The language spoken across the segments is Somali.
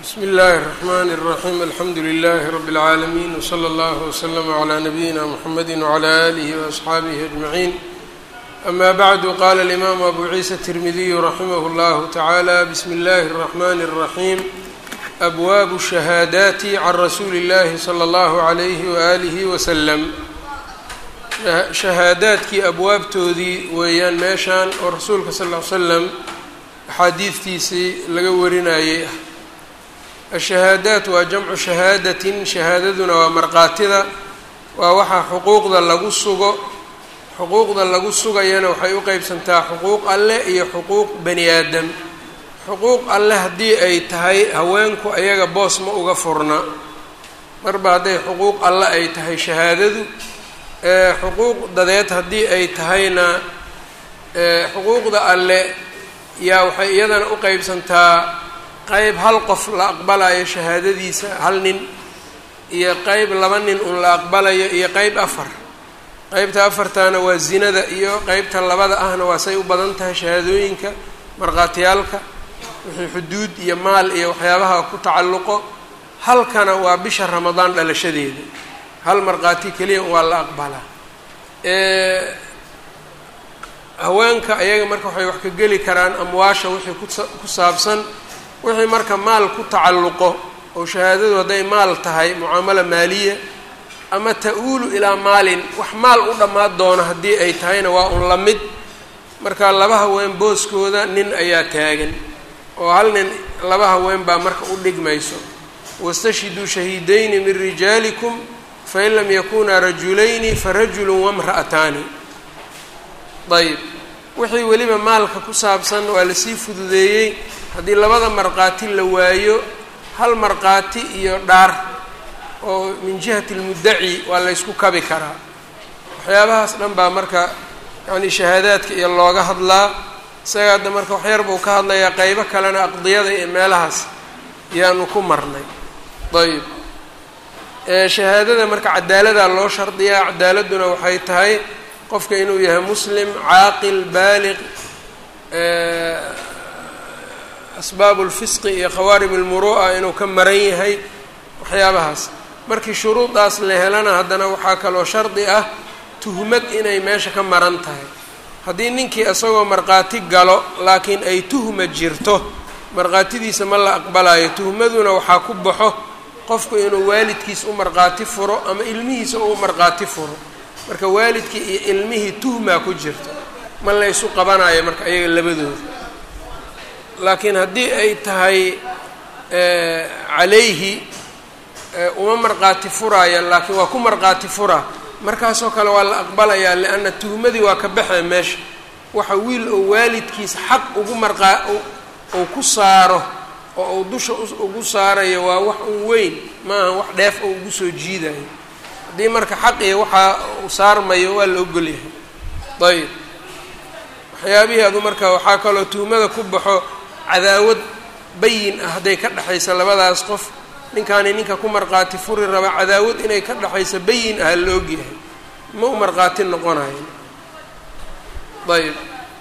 bsmi اllahi الرحmn الرaحيم alxamdu لlh رb العaalمين وslى اllه وslm عlى نbyina mحamedi وعlى آlih وأصxaabih أجمعين أma bعd qala الإmam abu ciisa التirmidiy raximah اllah taعalى bsmi اllahi الرحmn الرaحيم أbwab الشhahaadaat عn rasuuli اllahi slى اllah عlyh وآlih وslm shahaadaadkii abwaabtoodii weeyaan meeshaan oo rasuulka sal ll ly slam axaadiidtiisii laga warinayay ah ashahaadaat waa jamcu shahaadatin shahaadaduna waa markaatida waa waxaa xuquuqda lagu sugo xuquuqda lagu sugayana waxay u qeybsantaa xuquuq alleh iyo xuquuq bani aadam xuquuq alleh haddii ay tahay haweenku ayaga boos ma uga furna marba hadday xuquuq alle ay tahay shahaadadu xuquuq dadeed haddii ay tahayna xuquuqda alle yaa waxay iyadana u qeybsantaa qeyb hal qof la aqbalayo shahaadadiisa hal nin iyo qeyb laba nin un la aqbalayo iyo qeyb afar qeybta afartaana waa zinada iyo qeybta labada ahna waa say u badan tahay shahaadooyinka markhaatiyaalka wixii xuduud iyo maal iyo waxyaabaha ku tacalluqo halkana waa bisha ramadaan dhalashadeeda hal markhaati keliya waa la aqbalaa haweenka ayaga marka waxay wax ka geli karaan amwaasha wixii ku saabsan wixii marka maal ku tacalluqo oo shahaadadu hadday maal tahay mucaamalo maaliya ama ta-uulu ilaa maalin wax maal u dhammaan doono haddii ay tahayna waa un la mid marka laba haween booskooda nin ayaa taagan oo hal nin laba haween baa marka u dhigmayso wastashhiduu shahiidayni min rijaalikum fain lam yakunaa rajulayni farajulu wamra'ataani ayb wixii weliba maalka ku saabsan waa lasii fududeeyey haddii labada markhaati la waayo hal markhaati iyo dhaar oo min jihati lmuddaci waa laysku kabi karaa waxyaabahaas dhan baa marka yacni shahaadaadka iyo looga hadlaa isaga hadda marka waxyar buu ka hadlayaa qeybo kalena aqdiyada iyo meelahaas yaanu ku marnay ayb shahaadada marka cadaaladaa loo shardiyaa cadaaladuna waxay tahay qofka inuu yahay muslim caaqil baaliq asbaabu lfisqi iyo khawaarim lmuru'a inuu ka maran yahay waxyaabahaas markii shuruudaas la helana haddana waxaa kaloo shardi ah tuhmad inay meesha ka maran tahay haddii ninkii isagoo markhaati galo laakiin ay tuhma jirto markhaatidiisa ma la aqbalayo tuhmaduna waxaa ku baxo qofku inuu waalidkiis u markhaati furo ama ilmihiisa u markhaati furo marka waalidkii iyo ilmihii tuhmaa ku jirto ma laysu qabanayo marka ayaga labadooda laakiin haddii ay tahay calayhi uma markhaati furaya laakiin waa ku markhaati fura markaasoo kale waa la aqbalayaa lianna tuhmadii waa ka baxee meesha waxa wiil oo waalidkiis xaq ugu marqaa uu ku saaro oo uu dusha ugu saarayo waa wax un weyn maaha wax dheef oo ugu soo jiidayo haddii marka xaqiya waxaa uu saarmayo waa la ogolyahay ayb waxyaabihii adu marka waxaa kaloo tuhmada ku baxo cadaawad bayin ah hadday ka dhexaysa labadaas qof ninkaani ninka ku markhaati furi raba cadaawad inay ka dhexaysa bayin ah la ogyahay ma u markhaati noqonayo ayb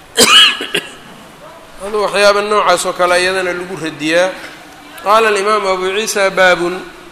aduu waxyaaba noocaas oo kale iyadana lagu radiyaa qaala alimaamu abu ciisa baabun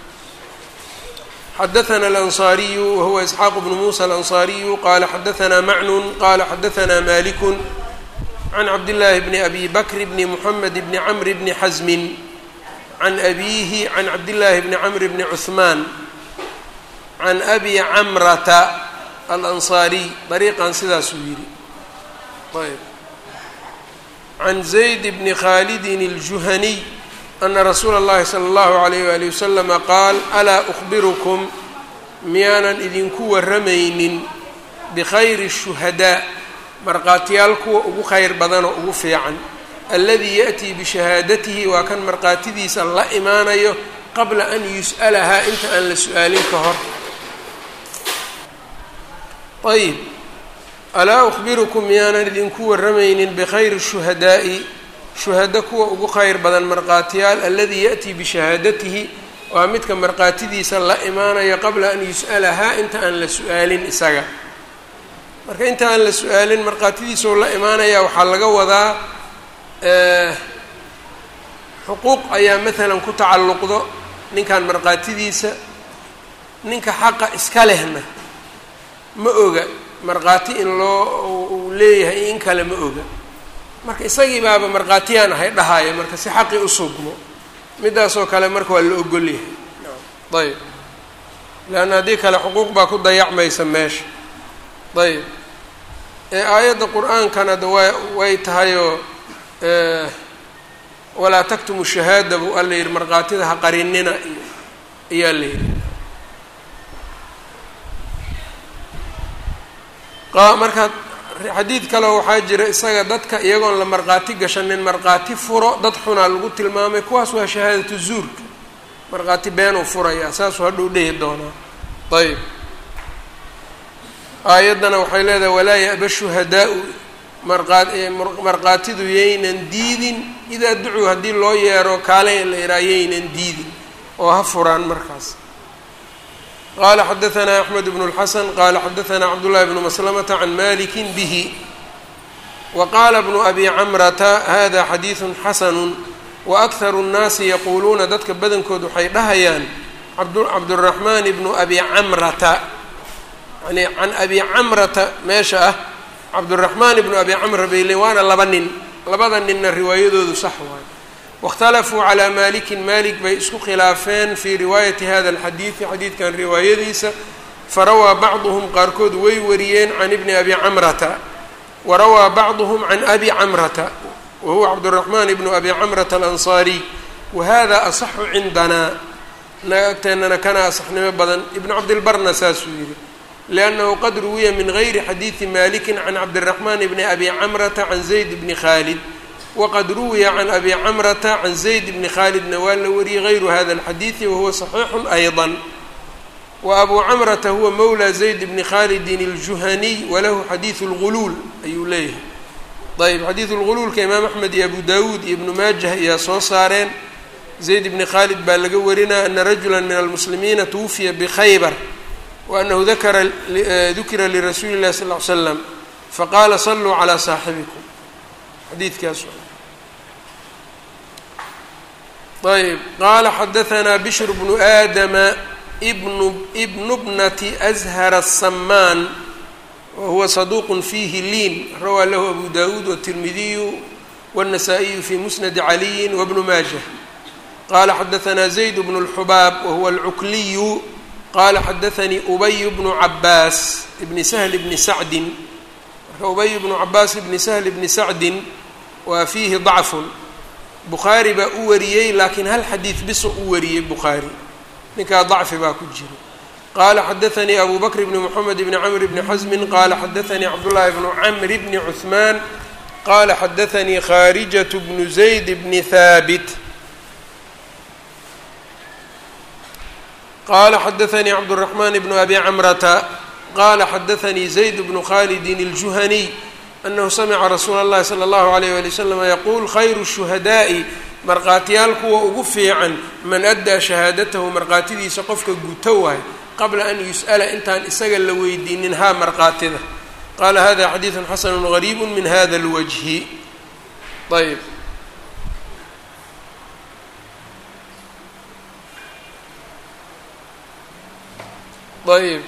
xadaثna alanصariyu wahuwa isxaaq bnu musa alanصariyu qala xadaثna macnun qala xadaثna maliku can cabdillaahi bni abi bakr bni muxamed bni camr bni xasmin can abiihi can cabdillaahi bni camr bni cuثmaan can abi camrata alanصaariy dariiqan sidaasuu yidhi ayb can zayd bni khaalidin اljuhaniy ana rasuula اllahi salى اllahu عalayh wali waslama qaal alaa أkhbirukum miyaanan idinku warramaynin bikhayri الshuhadaa markhaatiyaal kuwa ugu khayr badanoo ugu fiican aladii yaأtii bishahaadatihi waa kan markhaatidiisa la imaanayo qabla an yus'alahaa inta aan la su-aalin ka hor ayb alaa أkhbirukum miyaanan idinku warramaynin bikhayri الshuhadaa'i shuhado kuwa ugu khayr badan markhaatiyaal aladii yaأtii bishahaadatihi waa midka markhaatidiisa la imaanayo qabla an yus'alahaa inta aan la su-aalin isaga marka inta aan la su-aalin markhaatidiisao la imaanaya waxaa laga wadaa xuquuq ayaa maalan ku tacalluqdo ninkan markhaatidiisa ninka xaqa iska lehna ma oga markhaati in loo uu leeyahay in kale ma oga marka isagii baaba markhaatiyaan ahay dhahaayo marka si xaqii u sugmo midaasoo kale marka waa la ogol yahay ayb leanna haddii kale xuquuq baa ku dayacmaysa meesha ayb ee aayadda qur-aankana da wa way tahayoo walaa taktumu shahaada buu alla yidhi markhaatida ha qarinina iyo ayaa la yidhi marka xadiid kaleo waxaa jira isaga dadka iyagoon la markhaati gashanin markhaati furo dad xunaa lagu tilmaamay kuwaas waa shahaadatu zuurka markhaati beenuu furayaa saasuu hadhuu dhehi doonaa ayb aayaddana waxay leedahay walaa ya-ba shuhadaau markhaatidu yaynan diidin idaa ducuu haddii loo yeero kaale la yidhaha yaynan diidin oo ha furaan markaas qala xadaثna أxmed بن الxasn qala xadaثna cabdالlahi بn mslmةa can maliki bih waqala bnu abi camrata hada xadiiثu xasanu waأkharu الnaasi yaquuluuna dadka badankood waxay dhahayaan cabdالraxman bnu abi camrata yani can abi camrata meesha ah cabdالraxman bnu abi camra bay leeyn waana laba nin labada ninna riwaayadoodu sax waayo waاkhtalafuu calaa malikin malik bay isku khilaafeen fii riwaayati hada alxadiidi xadiidkan riwaayadiisa farawaa bacduhum qaarkood way wariyeen can ibni abi camrata warawaa bacduhum can abi camrata wa huwa cabduraxmaan ibnu abi camrata alansaariy wa hada asaxu cindanaa naga agteennana kana asaxnimo badan ibnu cabdilbarna saasuu yihi liannahu qad ruwiya min gayri xadiidi malikin can cabdiraxmaan bni abi camrata can zayd bni khaalid wqad ruwiya can abi camrata can zayd bni khaalidna waa la wariyey gayru hada alxadiidi wahuwa صaxiixu ayضa wa abu camrata huwa mawla zayd bni khaalidin اljuhaniy walahu xadiiثu اlguluul ayuu leeyahay ayb xadiiثu اlguluulka imaam axmed iyo abu dawuud iyo ibnu maajah ayaa soo saareen zayd bni khaalid baa laga warinaya ana rajula min almuslimiina twufiya bkhaybar waanahu dakara dukira lirasuuli اlahi sal ly slam faqaala saluu calى saaxibikum xadiidkaas ayb qaala xadaثna bshr bnu aadama bnu bnu bnati أzhar الsamaan wahuwa صaduq fiihi liin rawaa lahu abu dawuud wالtirmidiyu wالnasaa-iyu fi musnadi caliyi wbnu maajah qala xadaثna zayd bnu اlxubaab wahuwa اlcukliyu qala xadaثanii ubay bnu cabaas bni sahl bni sacdin marka ubay bnu cabaas bni sahl bni sacdin waa fiihi dacfun bukhaari baa u wariyey laakiin hal xadiid biso u wariyey bukhaari ninkaa dacfi baa ku jiro qaala xadaثanii abu bakr bni mxamed bni camr bni xasmin qala xadaثanii cabdullaahi bnu camr bni cuثmaan qala xadaثanii kharijaة bnu zayd bni haabit qala xadaثanii cabdالرaحman bnu abi camrata qala xadaثanii zayd bnu khalidin الjuhaniy anahu samica rasuula اllahi salى اllahu عalayh wali waslm yaquul khayru shuhadaa'i markhaatiyaal kuwa ugu fiican man addaa shahaadatahu markhaatidiisa qofka guto waay qabla an yus'ala intaan isaga la weydiinin haa markhaatida qaala hada xadiidu xasanu gariib min hada اlwajhi ayb ayb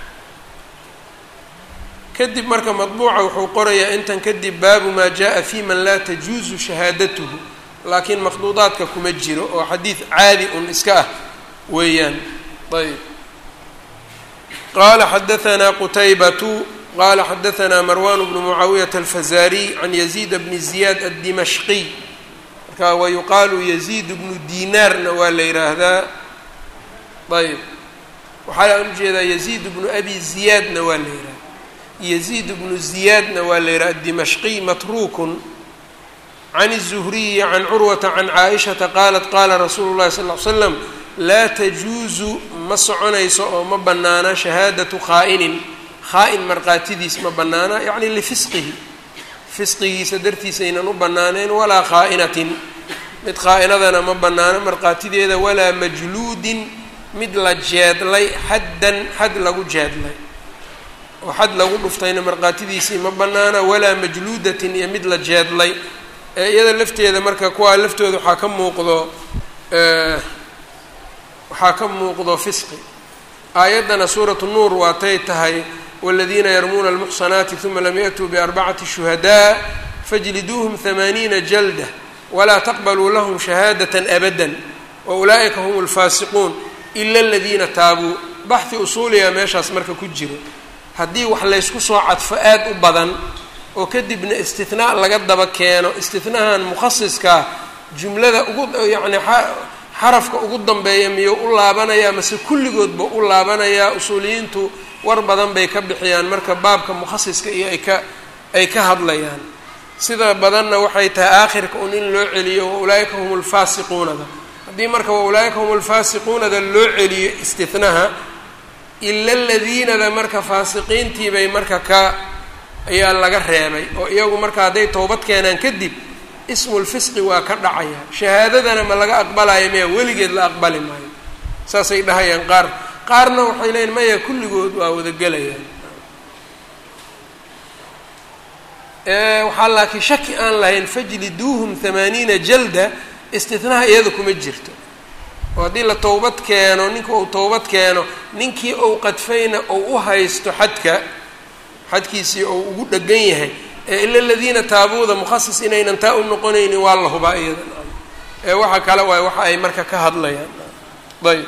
kadib marka maطbuuca wuxuu qorayaa intan kadib baabu maa jaءa fi man laa tajuuzu shahaadatuhu laakiin makhduudaadka kuma jiro oo xadiid caadi un iska ah weeyaan ayb qala xadaثna qutaybatu qala xadaثna marwan bnu mucaawiyaةa alfazariy can yaziid bni ziyaad aلdimashqiy marka wa yuqaalu yaziid bnu dinaarna waa la yidhaahdaa ayb waxaa aan ujeedaa yaziid bnu abi ziyaadna waa la yidhahda yaziid bnu ziyaadna waa la yidhaha dimashqiy matruukun can الzuhriyi can curwata can caaishata qaalat qaala rasuulu llahi sal ly slam laa tajuusu ma soconayso oo ma bannaana shahaadatu khaa'inin khaa-in markhaatidiis ma bannaana yacni lifisqihi fisqigiisa dartiisa aynan u bannaaneen walaa khaa'inatin mid khaa-inadana ma bannaano markhaatideeda walaa majluudin mid la jeedlay xaddan xad lagu jeedlay oo xad lagu dhuftayna markhaatidiisii ma bannaana walaa majluudatin iyo mid la jeedlay iyada lafteeda marka kuwaa laftooda waxaa ka muuqdo waxaa ka muuqdo fisqi aayaddana suuratu nuur waatay tahay wاladiina yarmuuna اlmuxsanaati ثuma lam yaأtuu barbacati shuhadaa fajliduuhm hamaaniina jalda walaa taqbaluu lahm shahaadaة abada waulaa'ika hm اlfaasiquun ila اladiina taabuu baxhi usuuliga meeshaas marka ku jiro haddii wax laysku soo cadfo aad u badan oo kadibna istinaa laga daba keeno istinahan mukhasiskaa jumlada ugu yacni xarafka ugu dambeeya miyuu u laabanayaa mase kulligoodba u laabanayaa usuuliyiintu war badan bay ka bixiyaan marka baabka mukhasiska iyo ay ka ay ka hadlayaan sida badanna waxay tahay aakhirka un in loo celiyo wa ulaa'ika hum lfaasiquunada haddii marka wa ulaa'ika hum lfaasiquunada loo celiyo istinaha ila aladiinada marka faasiqiintii bay marka ka ayaa laga reebay oo iyagu marka hadday towbad keenaan kadib ismulfisqi waa ka dhacaya shahaadadana ma laga aqbalayo maya weligeed la aqbali maayo saasay dhahayaan qaar qaarna waxay leeyiin maya kulligood waa wada gelayaan waxaa laakiin shaki aan lahayn fajliduuhum hamaaniina jalda istinaha iyada kuma jirto oo haddii la towbad keeno ninka uu towbad keeno ninkii ou qadfayna ou u haysto xadka xadkiisii ou ugu dhegan yahay ee ila aladiina taabuuda mukhasis inaynan taa u noqonaynin waa la hubaa iyada ee waxa kale waay waxa ay marka ka hadlayaan ayb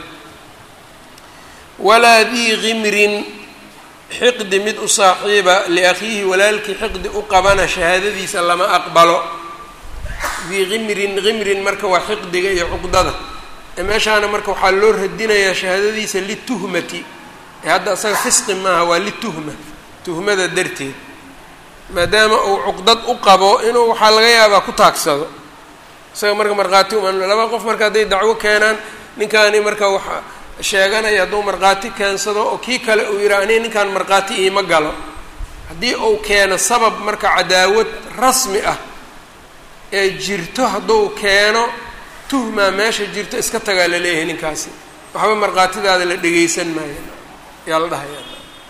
walaa dii kimrin xiqdi mid u saaxiiba liakhiihi walaalkii xiqdi u qabana shahaadadiisa lama aqbalo dii kimrin kimrin marka waa xiqdiga iyo cuqdada meeshaana marka waxaa loo radinayaa shahaadadiisa lituhmati ee hadda isaga fisqi maaha waa lituhma tuhmada darteed maadaama uu cuqdad u qabo inuu waxaa laga yaabaa ku taagsado isaga marka markhaati uma laba qof marka hadday dacwo keenaan ninkaani marka waxa sheeganaya hadduu markhaati keensado oo kii kale uu yidhaha ani ninkaan markhaati iima galo haddii uu keeno sabab marka cadaawad rasmi ah ee jirto hadduu keeno tuhmaa meesha jirto iska tagaa la leeyahay ninkaasi waxba markhaatidaada la dhegaysan maayo yaa la dhahaya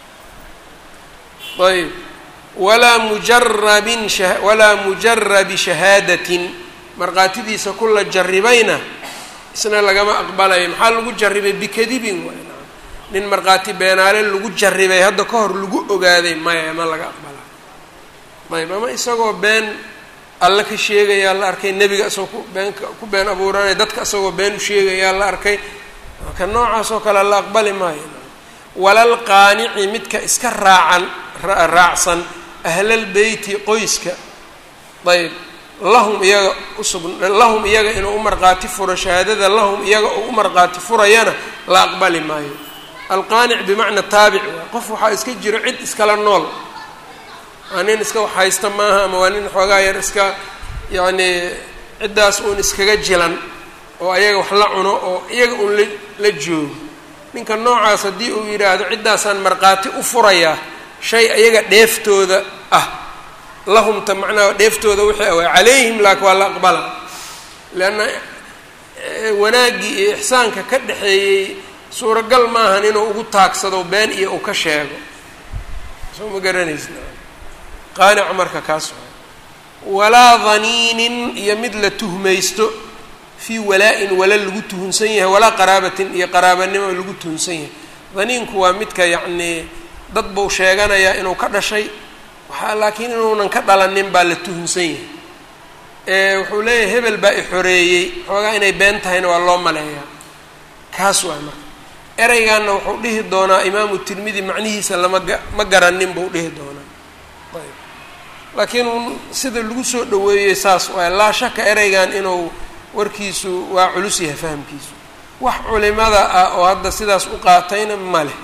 ayb walaa mujarabin walaa mujarabi shahaadatin markhaatidiisa ku la jaribayna isna lagama aqbalayo maxaa lagu jaribay bikadibin waay nin markhaati beenaale lagu jaribay hadda ka hor lagu ogaaday maya ma laga aqbalayo ayb ama isagoo been alla ka sheegayaa la arkay nebiga isagoo ku been ku been abuuranaya dadka isagoo been u sheegayaa la arkay ka noocaas oo kale la aqbali maayo walal qaanici midka iska raacan raacsan ahlal beyti qoyska ayb lahum iyaga usug lahum iyaga inuu u markhaati furo shahaadada lahum iyaga uu u markhaati furayana la aqbali maayo alqaanic bimacna taabic waa qof waxaa iska jiro cid iskala nool waa nin iska wax haysta maaha ama waa nin xoogaa yar iska yacni ciddaas uun iskaga jilan oo ayaga wax la cuno oo iyaga uun la la joogo ninka noocaas haddii uu yidhaahdo ciddaasaan markhaati u furayaa shay ayaga dheeftooda ah lahumta macnaha dheeftooda wixii awaa calayhim laakin waa la aqbala leanna wanaaggii iyo ixsaanka ka dhexeeyey suuragal maahan inuu ugu taagsado been iyo uu ka sheego soo ma garanaysa qaanic marka kaas walaa daniinin iyo mid la tuhmaysto fii walaa-in wala lagu tuhunsan yahay walaa qaraabatin iyo qaraabanimo lagu tuhunsan yahay daniinku waa midka yacnii dad buu sheeganayaa inuu ka dhashay waxaa laakiin inuunan ka dhalanin baa la tuhunsan yahay ee wuxuu leeyahay hebel baa i xoreeyey xoogaa inay been tahayna waa loo maleeyaa kaas waa marka ereygaana wuxuu dhihi doonaa imaamu tirmidi macnihiisa lama ga ma garanin buu dhihi doonaa ayb laakiin sida lagu soo dhaweeyey saas waay laa shaka ereygan inuu warkiisu waa culus yahay fahamkiisu wax culimada ah oo hadda sidaas u qaatayna ma leh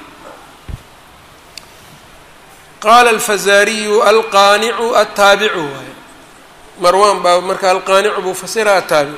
qaala alfazaariyu alqaanicu altaabicu waay marwan baa marka alqaanicu buu fasira ataabicu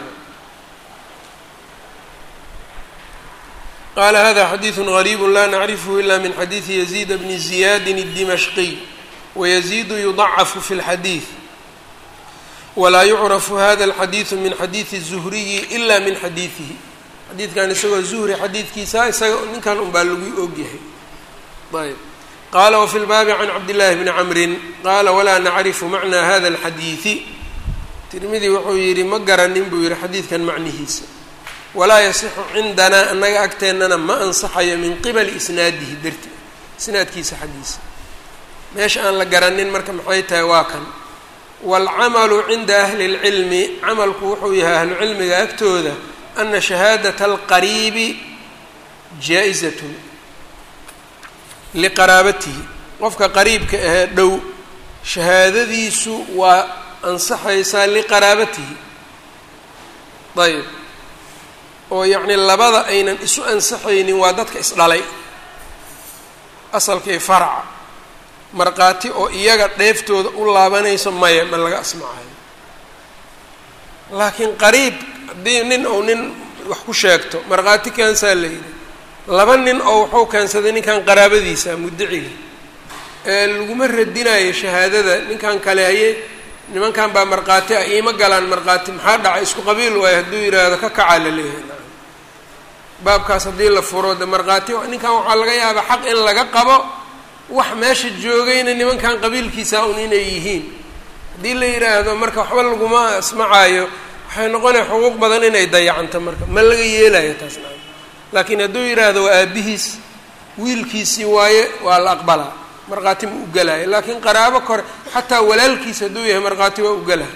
qala hada xadiidu غariib la nacrifhu ila min xadiidi yaziid bni ziyaadi الdimashqiy wayaziidu yudacafu fi اlxadiid walaa yucrafu hada اlxadiidu min xadiidi الzuhriyi ila min xadiidihi xadiidkan isagoo zuhri xadiidkiisa isaga ninkan un baa lagu ogyahay ayb qala wfi lbaabi can cabd llahi bni camrin qala walaa nacrifu macna hada اlxadiidi tirmidi wuxuu yidhi ma garanin buu yidhi xadiidkan macnihiisa walaa yasixu cindanaa annaga agteennana ma ansaxayo min qibali isnaadihi darti isnaadkiisa xaggiisa meesha aan la garanin marka maxay tahay waa kan waalcamalu cinda ahli اlcilmi camalku wuxuu yahay ahlucilmiga agtooda ana shahaadata alqariibi jaa-izatun liqaraabatihi qofka qariibka ahee dhow shahaadadiisu waa ansaxaysaa liqaraabatihi ayb oo yacni labada aynan isu ansaxaynin waa dadka isdhalay asalkii faraca markhaati oo iyaga dheeftooda u laabanayso maya ma laga asmacayo laakiin qariib haddii nin ou nin wax ku sheegto markhaati kaansaa la yidhi laba nin oo wuxuu keensaday ninkan qaraabadiisa muddaciga ee laguma radinayo shahaadada ninkan kale haye nimankan baa markhaati ah iima galaan markhaati maxaa dhacay isku qabiil waayo hadduu yidhaahdo ka kacaa la leeyahay baabkaas haddii la furo de markhaati ninkan waxaa laga yaabaa xaq in laga qabo wax meesha joogayna nimankan qabiilkiisa un inay yihiin haddii la yidhaahdo marka waxba laguma asmacaayo waxay noqonaya xuquuq badan inay dayacanto marka ma laga yeelayo taas laakiin hadduu yidhaahdo waa aabihiis wiilkiisii waaye waa la aqbalaa markhaati ma u gelaayo laakiin qaraabo kore xataa walaalkiis hadduu yahay markhaati waa u gelaya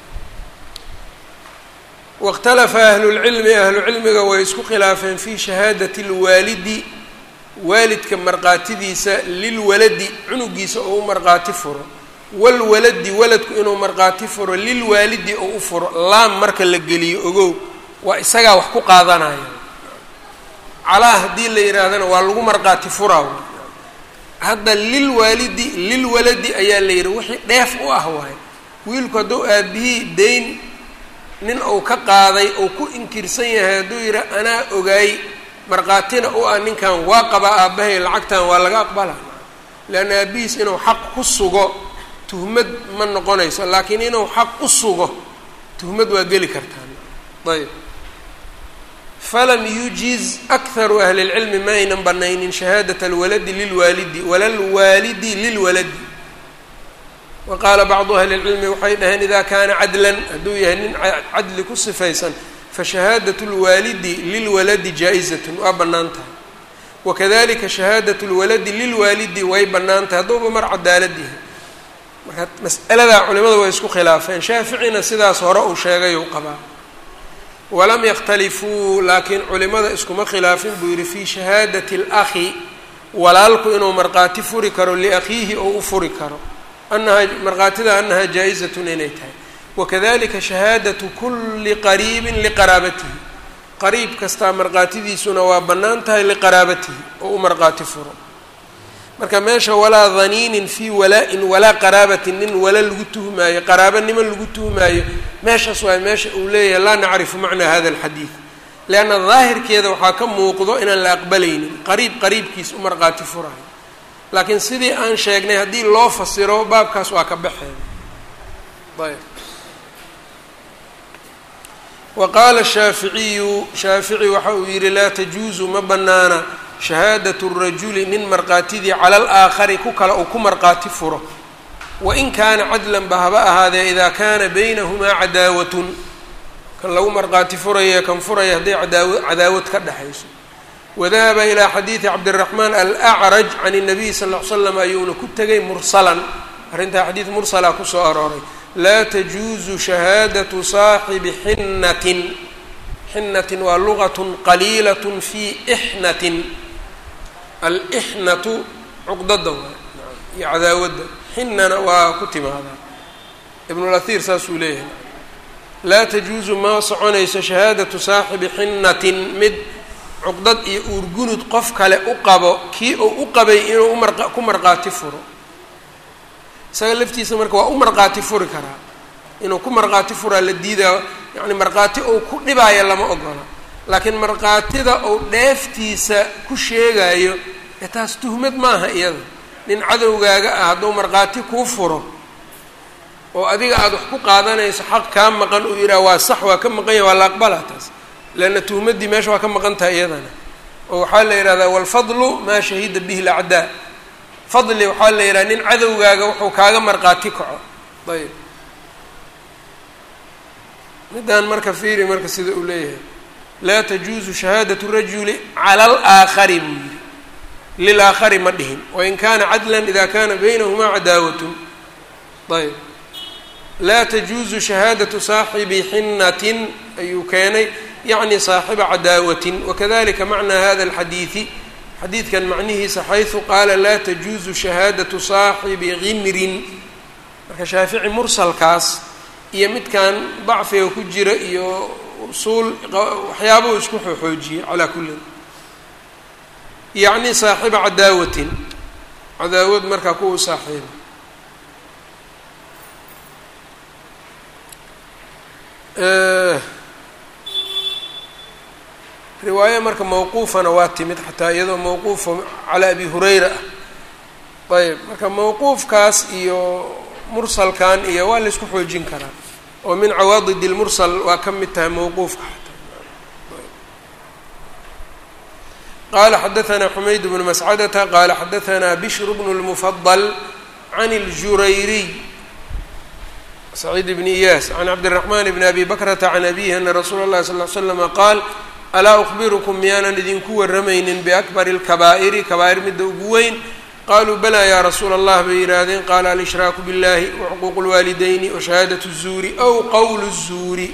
wاkhtalafa ahlulcilmi ahlucilmiga way isku khilaafeen fi shahaadati اlwaalidi waalidka markhaatidiisa lilwaladi cunugiisa oo u markhaati furo walwaladi waladku inuu markhaati furo lilwaalidi oo u furo laam marka la geliyo ogow waa isagaa wax ku qaadanaya calaa haddii la yidhaahdana waa lagu markhaati furaa hadda lilwaalidi lilwaladi ayaa la yidhi wixii dheef u ah waayo wiilku hadduu aabihii dayn nin uu ka qaaday uu ku inkirsan yahay hadduu yidhi anaa ogaay markhaatina u ah ninkan waa qabaa aabbahay lacagtan waa laga aqbalaa leanna aabihiis inuu xaq ku sugo tuhmad ma noqonayso laakiin inuu xaq u sugo tuhmad waa geli kartaan ayb falam yujiz akharu ahli اlcilmi ma aynan banaynin shahaadat alwaladi lilwaalidi wala lwaalidi lilwaladi wa qaala bacdu ahli اlcilmi waxay dhaheen ida kaana cadlan hadduu yahay nin cadli ku sifaysan fashahaadaة اlwaalidi lilwaladi jaa-izatun waa bannaan tahay wakadalika shahaadaة اlwaladi lilwaalidi way bannaan tahay hadduuba mar cadaalad yahay marka mas'aladaa culimadu way isku khilaafeen shaaficina sidaas hore uu sheegay uu qabaa walam yakhtalifuu laakiin culimada iskuma khilaafin buu yihi fii shahaadati اlakhi walaalku inuu markhaati furi karo liakhiihi oo u furi karo anaha markhaatida anaha jaa-izatun inay tahay wakadalika shahaadatu kuli qariibin liqaraabatihi qariib kastaa markhaatidiisuna waa bannaan tahay liqaraabatihi oo u markhaati furo marka meesha walaa daniinin fii walaa-in walaa qaraabatin nin wala lagu tuhmaayo qaraabanimo lagu tuhmaayo meeshaas waay meesha uu leeyahay laa nacrifu macnaa hada alxadiid leanna daahirkeeda waxaa ka muuqdo inaan la aqbalaynin qariib qariibkiis u markhaati furayo laakiin sidii aan sheegnay haddii loo fasiro baabkaas waa ka baxeen ayb wa qaala shaaficiyu shaafici waxa uu yihi laa tajuusu ma bannaana shahaadatu rajuli nin markhaatidii cala alaakhari ku kale uu ku markhaati furo wain kaana cadlan ba haba ahaadee idaa kaana baynahumaa cadaawatun kan lagu markhaati furaya kan furaya hadday cadaawa cadaawad ka dhexayso wadahaba ilaa xadiidi cabdiraxmaan alacraj can الnabiy sal ll ly slam ayuuna ku tegay mursalan arrintaa xadiid mursala kusoo arooray laa tajuuzu shahaadatu saaxibi xinnatin xinnatin waa lugat qaliilat fi ixnatin alixnatu cuqdada waa iyo cadaawadda xinana waa ku timaadaa ibnulahir saasuu leeyahay laa tajuusu ma soconayso shahaadatu saaxibi xinnatin mid cuqdad iyo uurgunud qof kale u qabo kii uu u qabay inuu umar ku markhaati furo isaga laftiisa marka waa u markhaati furi karaa inuu ku markhaati furaa la diidaa yacni markhaati uu ku dhibaayo lama ogola laakiin markhaatida uu dheeftiisa ku sheegayo ee taas tuhmad maaha iyada nin cadowgaaga ah hadduu markhaati kuu furo oo adiga aada wax ku qaadanayso xaq kaa maqan uu yidhaha waa sax waa ka maqan yahay waa la aqbalaa taas leanna tuhmaddii meesha waa ka maqan tahay iyadana oo waxaa la yidhahdaa walfadlu maa shahida bihi lacdaa fadli waxaa la yidhaha nin cadowgaaga wuxuu kaaga markhaati kaco ayb midaan marka fiiri marka sida uu leeyahay laa tajuusu shahaadatu rajuli cala alaakhari buu yidhi lilaakhari ma dhihin wain kaana cadlan ida kana baynahumaa cadaawatun ayb laa tajuusu shahaadatu saaxibi xinatin ayuu keenay yacni saaxiba cadaawatin wakadalika macnaa hada alxadiidi xadiidkan macnihiisa xaysu qaala laa tajuusu shahaadatu saaxibi gimrin marka shaafici mursalkaas iyo midkan dacfiga ku jira iyo usuul waxyaabuu isku xooxoojiyey calaa kullin yacni saaxiba cadaawatin cadaawad markaa kuwa saaxiiba riwaayo marka mawquufana waa timid xataa iyadoo mawquufa calaa abi hurayra ah ayb marka mawquufkaas iyo mursalkan iyo waa la isku xoojin karaa oo min cawaadid lmursal waa ka mid tahay mawquufka qala xadaثna xumayd bnu mascadata qala xadaثna bishr bnu اlmufadl can اljurayriy saciid bn iyaas can cabdالرaحman bn abi bakrata can abihi ana rasuula اlahi sal ly slama qaal alaa أkhbirukum miyaanan idinku waramaynin biakbar اlkabaa'iri kabaa'ir midda ugu weyn qaluu balaa ya rasuula allah bay yidhaahdeen qaala alshraaku biاllahi wacuquuq اlwaalidayni washahaadaة الzuuri aw qowl الzuuri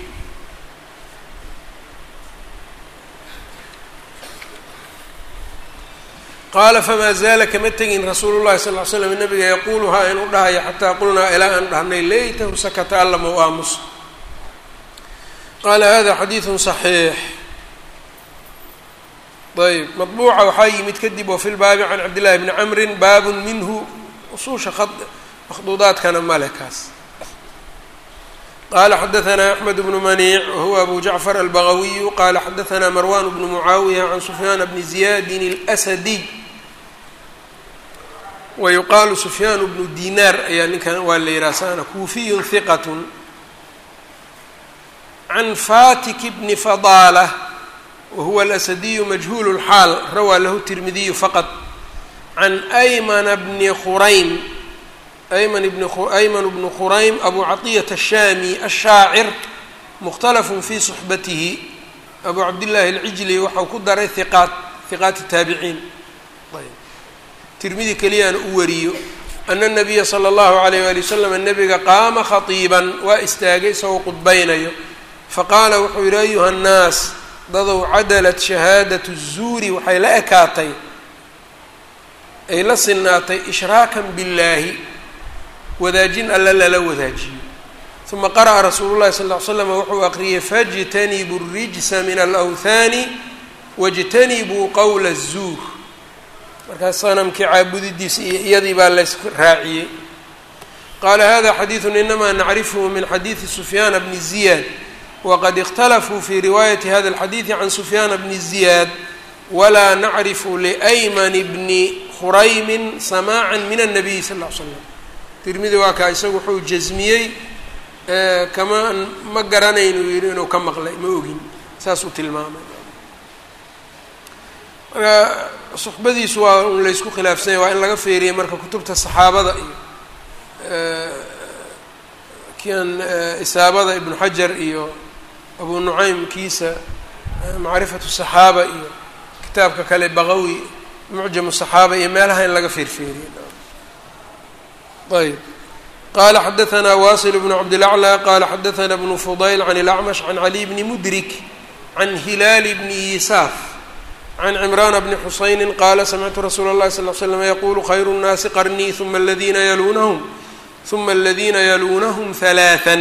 qaala famaa zaala kama tegin rasuulu llahi sal ly slam nabiga yaquuluhaa inuu dhahayo xataa qulnaa ilaa aan dhahnay laytahu sakata alla mau aamuso qaala hada xadiidu صaxiix ayb maطbuuca waxaa yimid kadib wa fi lbaabi can cabdillahi bni camrin baabun minhu usuusha makhduudaadkana male kaas qala xadaثna axmed bnu maniic wahuwa abu jacfar albagawiyu qala xadaثna marwan bnu mucaawiya can sufyaana bni ziyadin اlأsadiy wayuqaalu sufyaan bnu dinaar ayaa ninkan waa la yihaha sana kuufiyu hiqat can fatik bni fadaalة wahuwa alasadiyu majhuul اlxaal rawaa lahu tirmidiyu faqط can aymana bni khuraym ayman bn ayman bnu khuraym abu caطiyat الshami الshaacir mukhtalafun fi صxbatihi abu cabdillaahi اlcijli waxau ku daray hiqaat hiqaat الtaabiciin tirmidi keliyaana u wariyo ana الnabiya slى اllahu عalayh wali waslm nabiga qaama khatiiban waa istaagay isagoo qudbaynayo faqaala wuxuu yihi ayuha الnaas dadow cadalat shahaadaة الzuuri waxay la ekaatay ay la sinaatay ishraakan biاllaahi wadaajin alla lala wadaajiyo uma qara'a rasuulu llahi sal ll ly slam wuxuu aqriyay fajtanibuu الrijsa min alawhaani wاjtanibuu qowla الzuur markaas sanamkii caabudidiisa iyo iyadii baa lays raaciyey qaala hada xadiidu inamaa nacrifhu min xadiidi sufyaana bni ziyaad waqad اkhtalafuu fi riwaayati hada اlxadiidi can sufyaana bni ziyaad walaa nacrifu liayman bni khuraymin samaaca min الnabiy sal ll ly slam tirmidi waa kaa isagu wuxuu jasmiyey kama ma garanayn uu yihi inuu ka maqlay ma ogin saas uu tilmaamay marka suxbadiisu waa un laysku khilaafsanya waa in laga feeriyay marka kutubta saxaabada iyo kian isaabada ibnu xajar iyo abu nucaym kiisa macrifatu saxaaba iyo kitaabka kale baqawi mucjamu saxaaba iyo meelaha in laga feerfeeriye ayb qala xadaثna wasil bnu cabdilaclى qala xadaثna bnu fudayl can اlacmash can cali bni mudrik can hilaal bni yisaaf can cimrana bni xusayni qala samictu rasuula اllahi sal ly slam yaqulu khayru الnaasi qarnii ثuma اladina yaluunahum ثuma اladina yaluunahum ثalaaثa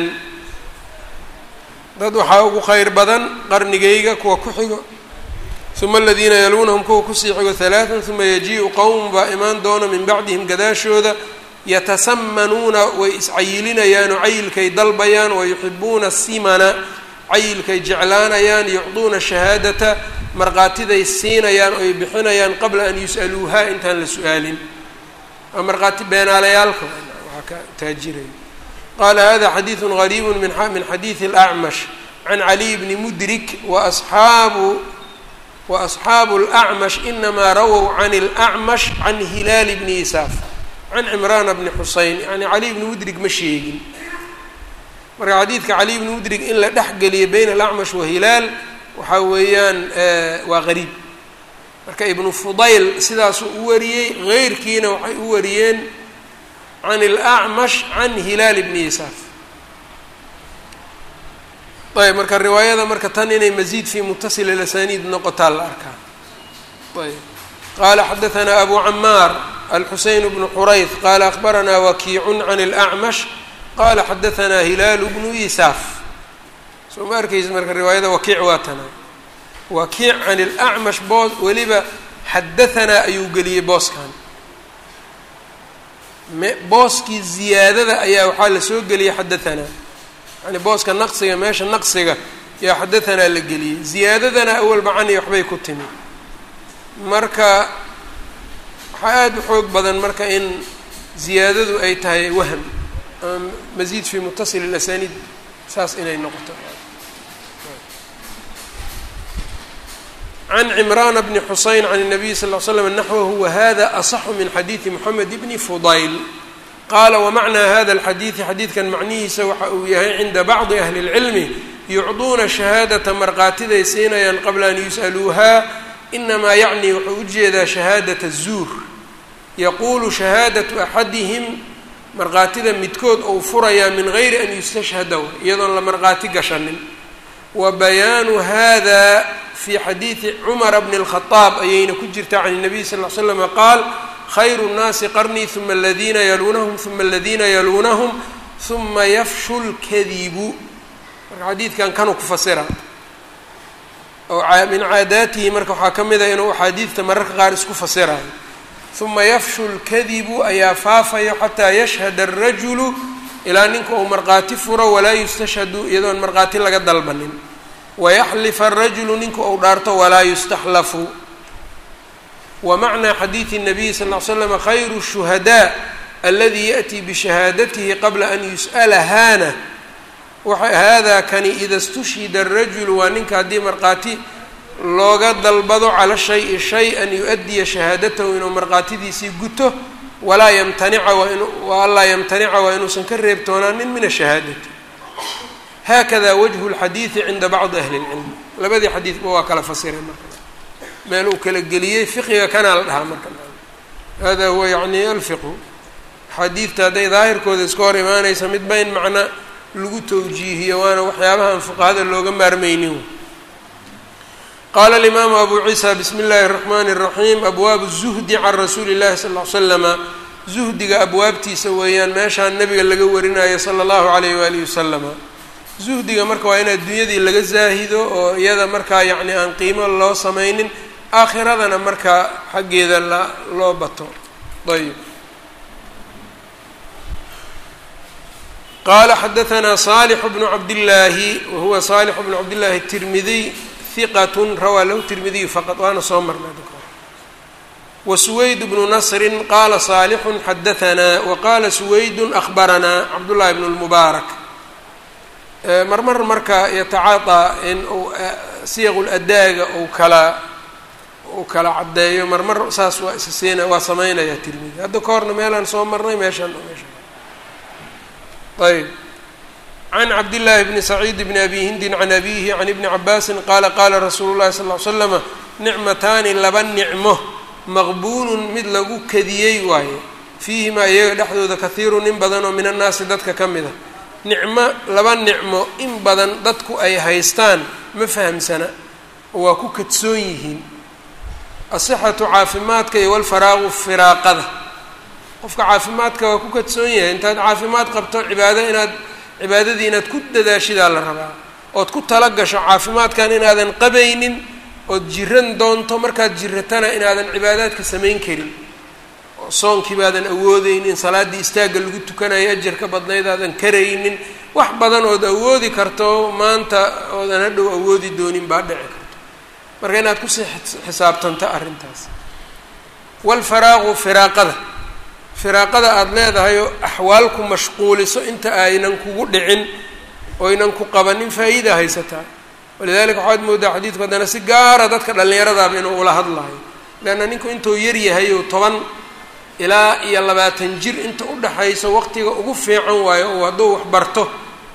dad waxaa ugu khayr badan qarnigayga kuwa ku xigo uma aladiina yaluunahum kuwa kusii xigo ثalaaثa ثuma yajiiءu qowm baa imaan doona min bacdihim gadaashooda yatasamanuuna way iscayilinayaan oo cayilkay dalbayaan wayuxibuuna simana cayilkay jeclaanayaan yucduuna shahaadata markhaatiday siinayaan oy bixinayaan qabla an yus'aluuha intaan la su-aalin waa markhaati beenaalayaalka waxaa ka taajiraya qaala hada xadiidu gariibu min xadiidi اlacmash can caliy bni mudrik waasxaabu waasxaabu اlacmash inamaa rawow can اlacmash can hilaali bni isaaf can cimraana bni xuseyn yani cali bni mudrig ma sheegin marka xadiidka cali bni mudrig in la dhex geliyo bayna alacmash wa hilaal waxaa weeyaan waa qariib marka ibnu fudayl sidaasuu u wariyey heyrkiina waxay u wariyeen can alacmash can hilaal bni yasaaf ayb marka riwaayada marka tan inay masiid fi mutasil ilasaniid noqotaa la arkaa ayb qala xadaثna abu camaar alxuseyn bnu xurayth qala akbarana wakiicun can اlأcmash qala xadaثna hilaalu bnu isaaf soo ma arkaysa marka riwaayada wakiic waa tana wakiic can اlأcmash boos weliba xadahanaa ayuu geliyey booskan booskii ziyaadada ayaa waxaa la soo geliyey xadahanaa yani booska naqsiga meesha naqsiga yaa xadahanaa la geliyey ziyaadadana awalba cani waxbay ku timi marka waxaa aada u xoog badan marka in ziyaadadu ay tahay wahm masiid fi mutasil اlasaniid saas inay noqoto can cimrana bni xuseyn can الnabiy sal ll slam naxwahu wahada aصxu min xadiidi moxamed bni fudayl qaala wamacnaa hada اlxadiidi xadiidkan macnihiisa waxa uu yahay cinda bacdi ahli اlcilmi yucduuna shahaadata markhaatiday siinayaan qabla an yus'aluuha inamaa yacni wuxuu ujeedaa shahaadata الzuur yaquulu shahaadatu axadihim markhaatida midkood ou furayaa min gayri an yustashhada iyadoon la markhaati gashanin wa bayaanu hada fi xadiidi cumara bni اlkhadaab ayayna ku jirtaa can الnabiy sal ll ly slama qaal khayru الnaasi qarnii huma aladiina yaluunahum huma aladiina yaluunahum huma yafshu lkadibu marka xadiidkan kanuu ku fasira oo min caadaatihi marka waxaa ka mid a inuu axaadiidta mararka qaar isku fasirayo huma yafshu lkadibu ayaa faafayo xataa yashhada الrajulu ilaa ninka uu markhaati furo walaa yustashhadu iyadoon markhaati laga dalbanin wayaxlifa arajulu ninku ou dhaarto walaa yustaxlafu wa macnaa xadiidi الnabiyi sal ll slam khayru الshuhadaa aladi yaأtii bishahaadatihi qabla an yus'alahaana hada kani ida اstushhida الrajulu waa ninka haddii markhaati looga dalbado cala shayi shay an yu-adiya shahaadatahu inuu markhaatidiisii guto walaa yamtanica wa anlaa yamtanica waa inuusan ka reebtoonaanin min ashahaadati hakada wajhu اlxadiidi cinda bacdi ahli اlcilmi labadii xadiidba waa kala fasiray marka meel uu kala geliyey fiqiga kanaa la dhahaa marka hada huwa yani alfiqhu xadiidta hadday daahirkooda iska hor imaanaysa midba in macna lagu tawjiihiyo waana waxyaabahaan fuqahada looga maarmeynin qaala alimaamu abu ciisa bismi اllahi الraxmani الraxiim abwaabu الzuhdi can rasuuli اllahi sal ll slama zuhdiga abwaabtiisa weeyaan meeshaan nabiga laga warinayo sala اllahu alayh waalihi wasalama zuhdiga marka waa in adduunyadii laga zaahido oo iyada markaa yacni aan qiimo loo samaynin aakhiradana markaa xaggeeda la loo bato ayb qala xadaثna صالح بن cabdالlaahi wahuwa صالح بن cabdالlahi التirmidiy ثiqat rawaa lahu tirmidiyu faqط waana soo marnay wsuwayd bnu nasri qala صaalح xadaثna waqala suwayd أخbaranaa cabdالlahi bn الmubaarak marmar marka yatacaaطىa in uu siyaq ladaaga uu kala uu kala caddeeyo marmar saas waa is siina waa samaynaya tirmidi hadda ka horna meelaan soo marnay meeshaan meesha ayb can cabdillaahi bni saciid bni abi hindin can abihi can ibni cabaasin qaala qaala rasuulu llahi sal ll ly slama nicmataani laba nicmo maqbuunun mid lagu kadiyey waaye fiihimaa iyaga dhexdooda kahiirun in badan oo min annaasi dadka ka mid a nicmo laba nicmo in badan dadku ay haystaan ma fahamsana oo waa ku kadsoon yihiin asixatu caafimaadka iyo walfaraaqu firaaqada qofka caafimaadka waa ku kadsoon yahay intaad caafimaad qabto cibaado inaad cibaadadii inaad ku dadaashidaa la rabaa ood ku tala gasho caafimaadkan inaadan qabaynin ood jiran doonto markaad jiratana inaadan cibaadaadka samayn karin oo soonkii baadan awoodeynin salaaddii istaagga lagu tukanayo ajarka badnayd aadan karaynin wax badan ood awoodi karto maanta oodan hadhow awoodi doonin baa dhici karto marka inaad kusii xisaabtanto arrintaas walfaraaqu firaaqada firaaqada aada leedahay oo axwaal ku mashquuliso inta aynan kugu dhicin oynan ku qabanin faa'iida haysataa walidalika waxaad moodaa xadiidku haddana si gaara dadka dhallinyaradaaba inuu ula hadlayo leanna ninku intuu yar yahay oo toban ilaa iyo labaatan jir inta udhaxayso waqtiga ugu fiican waayo oo hadduu wax barto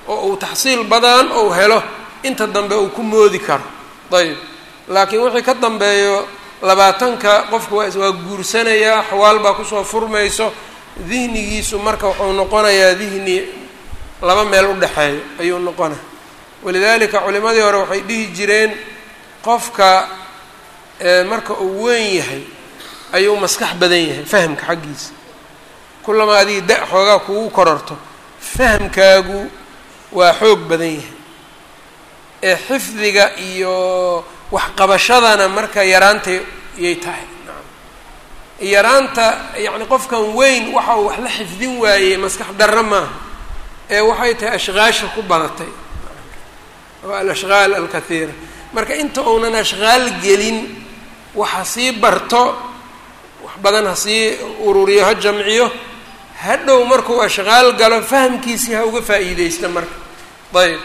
oo uu taxsiil badan ou helo inta dambe uu ku moodi karo ayb laakiin wixii ka dambeeyo labaatanka qofku waa waa guursanayaa xawaal baa kusoo furmayso dihnigiisu marka wuxuu noqonayaa dihni laba meel u dhexeeyo ayuu noqonaya walidaalika culimadii hore waxay dhihi jireen qofka marka uu weyn yahay ayuu maskax badan yahay fahamka xaggiisa kullama adiga da- xoogaa kugu kororto fahamkaagu waa xoog badan yahay ee xifdiga iyo waxqabashadana marka yaraanta yay tahay yaraanta yacni qofkan weyn waxa uu wax la xifdin waayey maskax darro maaha ee waxay tahay ashqaasha ku badatay waa alashqaal alkathiira marka inta uunan ashqaal gelin waxa sii barto wax badan ha sii ururiyo ha jamciyo hadhow markuu ashqaal galo fahamkiisii ha uga faa'iideysta marka ayb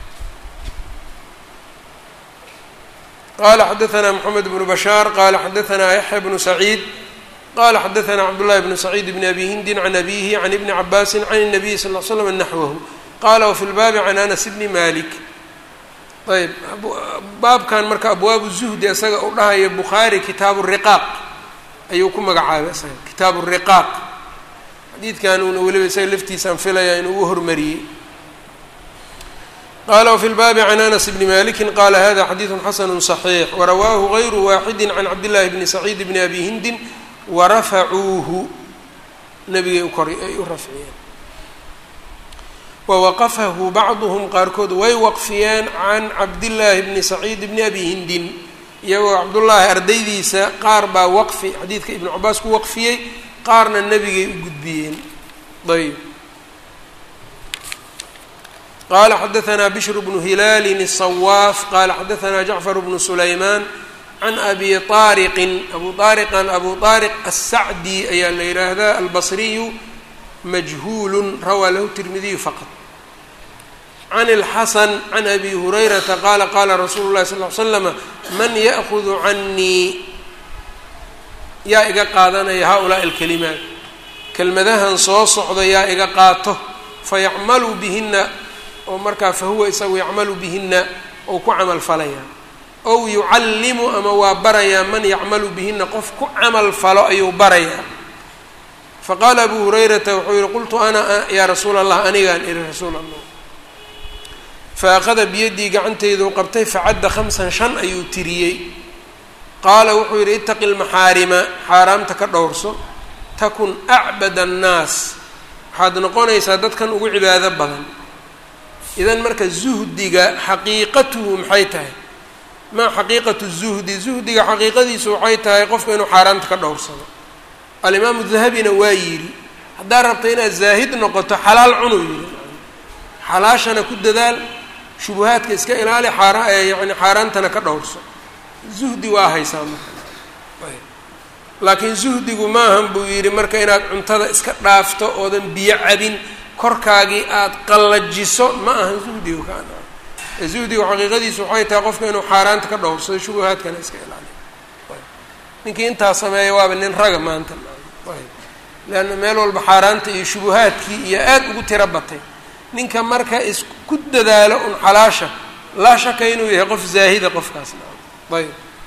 qala xadaثna mxamed bnu bashaar qala xadaثna yaxya bnu saciid qala xadaثna cabdالlahi bnu saciid bn abi hindin can abihi can ibni cabaasi can الnabiy sal ll slam naxwahu qala wfi lbaabi can anas bni malik ayb baabkan marka abwaabu zuhdi isaga u dhahaya bukhaari kitaabu riqaaq ayuu ku magacaabay isaga kitaabu riqaaq xadiidkan uuna weliba isaga laftiisaan filaya inuu u hormariyey qala wfi lbaabi can anas bni maliki qala hada xadiidu xasanu صaxiix warawaahu غayru waaxidi can cabdillahi bni saciid bni abi hindin warafacuuhu nabigay ukor ay u rafciyeen wawaqafahu bacduhum qaarkood way waqfiyeen can cabdillaahi bni saciid bni abi hindin iyagoo cabdullaahi ardaydiisa qaar baa waqfi xadiidka ibnu cabaas ku waqfiyey qaarna nebigay u gudbiyeen ayb qala xadaثna bshr bnu hilaali الصwaaf qala xadaثna jacfar bnu sulayman can abi طaariqin abu طaariqan abu طaariq الsacdi ayaa la yihaahdaa albصriyu majhuul rawaa lahu tirmidiyu faqط can اlxasan can abi hurayrata qala qala rasuulu اlahi sal ly slama man yaأkudu canii yaa iga qaadanaya haؤulaaءi اlkalimaat kelmadahan soo socda yaa iga qaato fayacmalu bihina oo markaa fahuwa isagu yacmalu bihina ou ku camal falaya ow yucallimu ama waa barayaa man yacmalu bihina qof ku camal falo ayuu barayaa faqaala abu hurayrata wuxuu yihi qultu ana yaa rasuula allah anigaan ihi rasuul allah fa akhada biyadii gacanteyduu qabtay facadda khamsan shan ayuu tiriyey qaala wuxuu yidhi itaqi lmaxaarima xaaraamta ka dhowrso takun acbad annaas waxaad noqonaysaa dadkan ugu cibaado badan idan marka zuhdiga xaqiiqatuhu maxay tahay maa xaqiiqatu zuhdi zuhdiga xaqiiqadiisu waxay tahay qofka inuu xaaraamta ka dhowrsado alimaamu dahabina waa yidhi haddaad rabta inaad zaahid noqoto xalaal cunuu yidhi xalaashana ku dadaal shubuhaadka iska ilaali xaara yani xaaraantana ka dhowrso zuhdi waa haysaa marka laakiin zuhdigu maahan buu yidhi marka inaad cuntada iska dhaafto oodan biyo cabin korkaagii aada qallajiso ma ahan zuhdigu kaan zuhdigu xaqiiqadiisu waxay tahay qofka inuu xaaraanta ka dhowrsado shubuhaadkana iska ilaaliyo ninkii intaa sameeya waaba nin raga maanta leanna meel walba xaaraanta iyo shubuhaadkii iyo aada ugu tiro batay ninka marka isku dadaalo un xalaasha laa shaka inuu yahay qof zaahida qofkaas ayb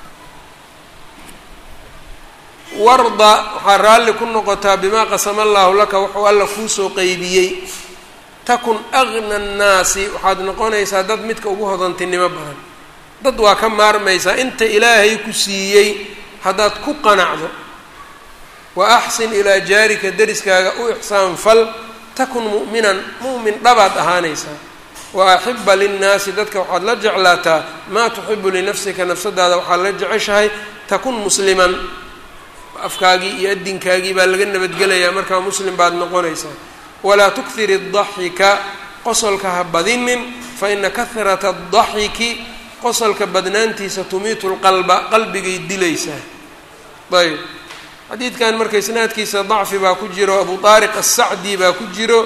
warda waxaa raalli ku noqotaa bimaa qasama allaahu laka wuxuu alla kuusoo qeybiyey takun agna annaasi waxaad noqonaysaa dad midka ugu hodantinimo badan dad waa ka maarmaysaa inta ilaahay ku siiyey haddaad ku qanacdo wa axsin ilaa jaarika deriskaaga u ixsaan fal takun mu'minan mu'min dhabaad ahaanaysaa wa axiba linnaasi dadka waxaad la jeclaataa maa tuxibu linafsika nafsadaada waxaad la jeceshahay takun musliman afkaagii iyo adinkaagii baa laga nabadgelayaa markaa muslim baad noqonaysaa walaa tukthir الdaxika qosolka ha badinin faina kahrata الdaxiki qosolka badnaantiisa tumiitu lqalba qalbigay dilaysaa ayb xadiidkan marka isnaadkiisa dacfi baa ku jiro abu طaariq الsacdi baa ku jiro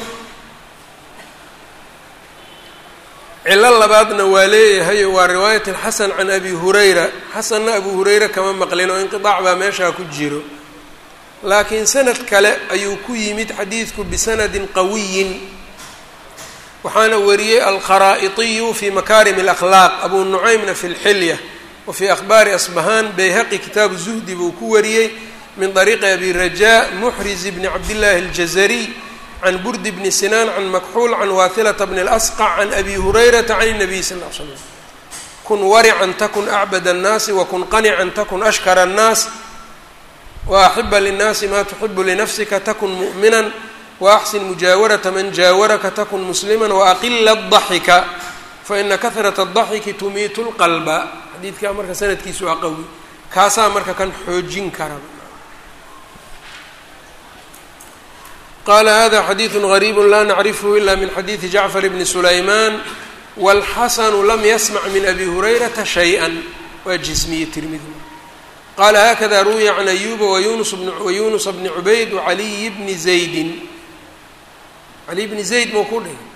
cilo labaadna waa leeyahay waa riwaayat xasan can abi hurayra xasanna abu hurayra kama maqlin oo inqiطaac baa meeshaa ku jiro laakiin sanad kale ayuu ku yimid xadiidku bisanadin qawiyin waxaana wariyey alkharaa'itiyu fi makarim اlakhlaaq abu nucaymna fi اlxilya wa fi akhbaari asbahaan bayhaqi kitaabu zuhdi buu ku wariyey min طariiqi abi raja muxriz bni cabdillahi اljazariy can burdi bni sinaan can makxuul can waathilata bni اlasqac can abi hurayrata can الnabiy sal ll slam kun warican takun acbad الnaasi wakun qanican takun ashkara الnaas waaxiba linnaasi ma tuxibu linafsika takun mu'mina waaxsin mujaawarata man jaawaraka takun muslima waaqila الضaxika faina kahrat الضaxiki tumiitu اlqalba xadiidkaa marka sanadkiisu waa qawi kaasaa marka kan xoojin kara qala hada xadiidu غariib la nacrifhu ila min xadiidi jacfar bni sulayman wاlxasanu lam yasmac min abi hurayrata shayئa waa jismiye tirmidi qala hakada ruwiya can ayuba wayunusa bni cubayd wacaliyi bni zaydin caliy bni zayd mau ku dhihi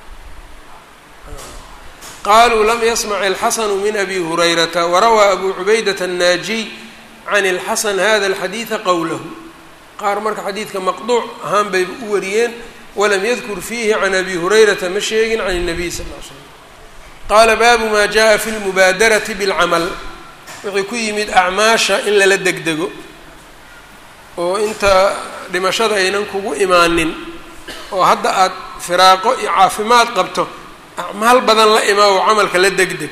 qaluu lam yasmac alxasanu min abi hurayrata warawaa abu cubaydat الnaajiy can اlxasan hada اlxadiida qowlahu qaar marka xadiidka maqduuc ahaan bay u wariyeen walam yadkur fiihi can abi hurayrata ma sheegin can الnabiy sal ll slam qaala baabu ma jaءa fi lmubaadarati bاlcamal wixii ku yimid acmaasha in lala degdego oo inta dhimashada aynan kugu imaanin oo hadda aada firaaqo iyo caafimaad qabto acmaal badan la imaa oo camalka la degdeg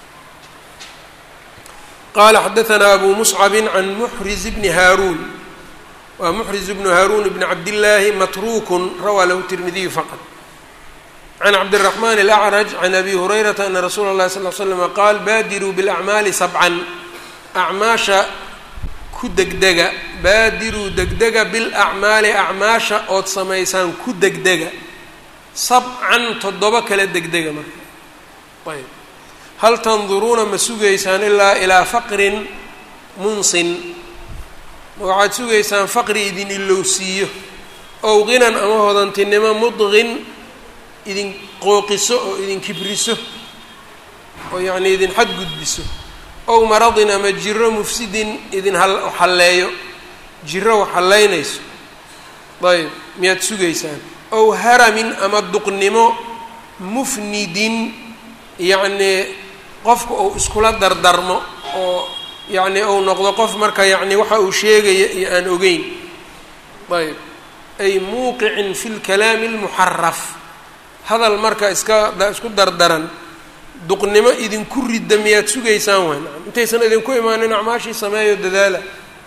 qaala xadaanaa abu muscabin can muxriz bni haaruun waa muxriz bnu haaruun bni cabdillaahi matruukun rawaa lahu tirmidiyu faqad can cabdiraxmaan alacraj can abi hurayrata ana rasuula اllahi sal l slama qaal baadiruu biاlacmaali sabcan acmaasha ku degdega baadiruu degdega bilacmaali acmaasha ood samaysaan ku degdega sabcan toddoba kala degdega marka ayb hal tanduruuna ma sugaysaan ilaa ilaa faqrin munsin ma waxaad sugaysaan faqri idin ilowsiiyo ow qinan ama hodantinimo mudqin idin qooqiso oo idin kibriso oo yacnii idin xadgudbiso ow maradin ama jiro mufsidin idin halleeyo jiro wax hallaynayso ayb miyaad sugaysaan ow haramin ama duqnimo mufnidin yacnii qofka uu iskula dardarmo oo yacnii uu noqdo qof marka yacni waxa uu sheegaya iyo aan ogeyn ayb ay muuqicin fi lkalaami almuxaraf hadal marka iska isku dardaran duqnimo idinku ridda miyaad sugaysaan waay nacam intaysan idinku imaanin acmaashii sameeyo dadaala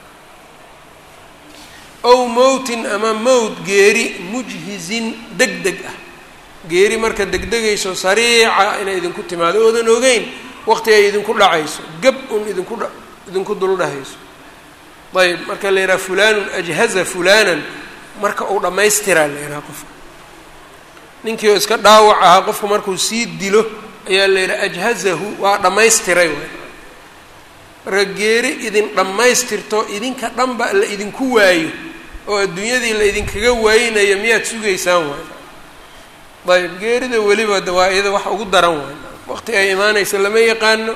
ow mowtin ama mowt geeri mujhizin deg deg ah geeri marka degdegayso sariica inay idinku timaado oodan ogeyn waqti ay idinku dhacayso gab un idinku dha idinku duldhahayso ayb marka la yidhaha fulanun ajhaza fulanan marka uu dhammaystiraa la yidhaha qofka ninkii oo iska dhaawac ahaa qofku markuu sii dilo ayaa la yidhaha ajhazahu waa dhammaystiray waay marka geeri idin dhammaystirto idinka dhanba la idinku waayo oo adduunyadii la idinkaga waayinayo miyaad sugaysaan waay ayb geerida weliba waa iyada wax ugu daran waay waqti ay imaanaysa lama yaqaano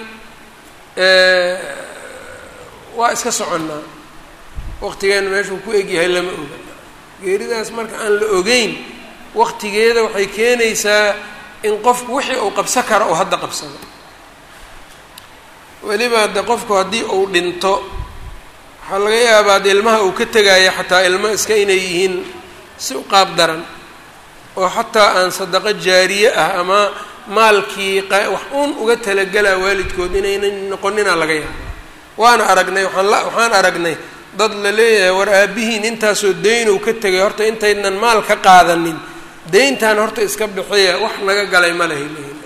waa iska soconnaa waqtigeena meeshuu ku egyahay lama oga geeridaas marka aan la ogeyn waqtigeeda waxay keenaysaa in qofku wixii uu qabsan karo oo hadda qabsado weliba de qofku haddii uu dhinto waxaa laga yaabaa de ilmaha uu ka tegaayo xataa ilmo iska inay yihiin si u qaab daran oo xataa aan sadaqo jaariye ah ama maalkii wax uun uga talagelaa waalidkood inaynan noqonina laga yaaba waana aragnay waaan la waxaan aragnay dad la leeyahay war aabihiin intaasoo daynow ka tegay horta intaynan maal ka qaadanin dayntan horta iska bixiya wax naga galay ma lahay lehin